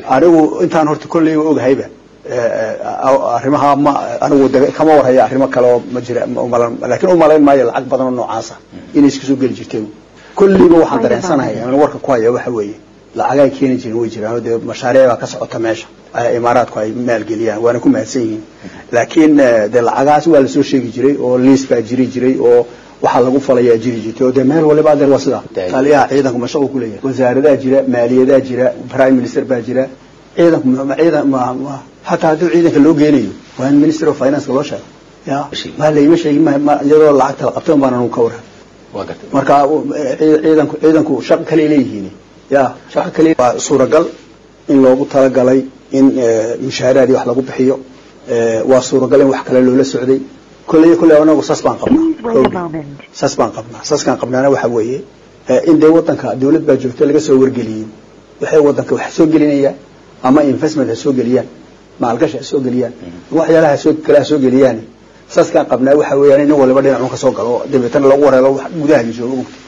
anigu intaan horta kolleyba ogahayba arrimaha ma anigu de kama warhaya arrimo kale oo ma jira laakiin umalayn maayo lacag badan oo noocaasa inay iska soo geli jirtay kolleyba waxaan dareensanahay aan warka ku haya waxa weeye lacagaay keeni jirin way jiraan oo dee mashaariic baa ka socota meesha imaaraadku ay maalgeliyaan waana ku mahadsan yihiin laakiin dee lacagahaas waa lasoo sheegi jiray oo liis baa jiri jiray oo waxaa lagu falayaa jiri jirtay oo dee meel waliba adeer waa sidaa taliyaha ciidanku mashaqu ku leeyahay wasaaradaa jira maaliyadaa jira prime minister baa jira ciidanku ciidan hataa haddii ciidanka loo geenayo waa in minister of finance loo sheego ya ma layma sheegin iyadoo lacagta la qabtay baan ka waran marka ciidanku ciidanku shaqo kale leeyihiin ya shaqo kale waa suuragal in loogu talagalay in mushaaraadii wax lagu bixiyo waa suuragal in wax kale loola socday kolley kolley anagu saas baan qabnaa saas baan qabnaa saaskaan qabnaana waxa weeye in dee wadanka dawlad baa joogto laga soo wargeliyey waxay wadanka wax soo gelinayaan ama investment ha soo geliyaan maalgashi ha soo geliyaan waxyaalaha soo kale ha soo geliyaan saaskaan qabnaa waxa weeyaan in waliba dhinacun ka soo galo dabeetana lagu wareelo gudaha joogo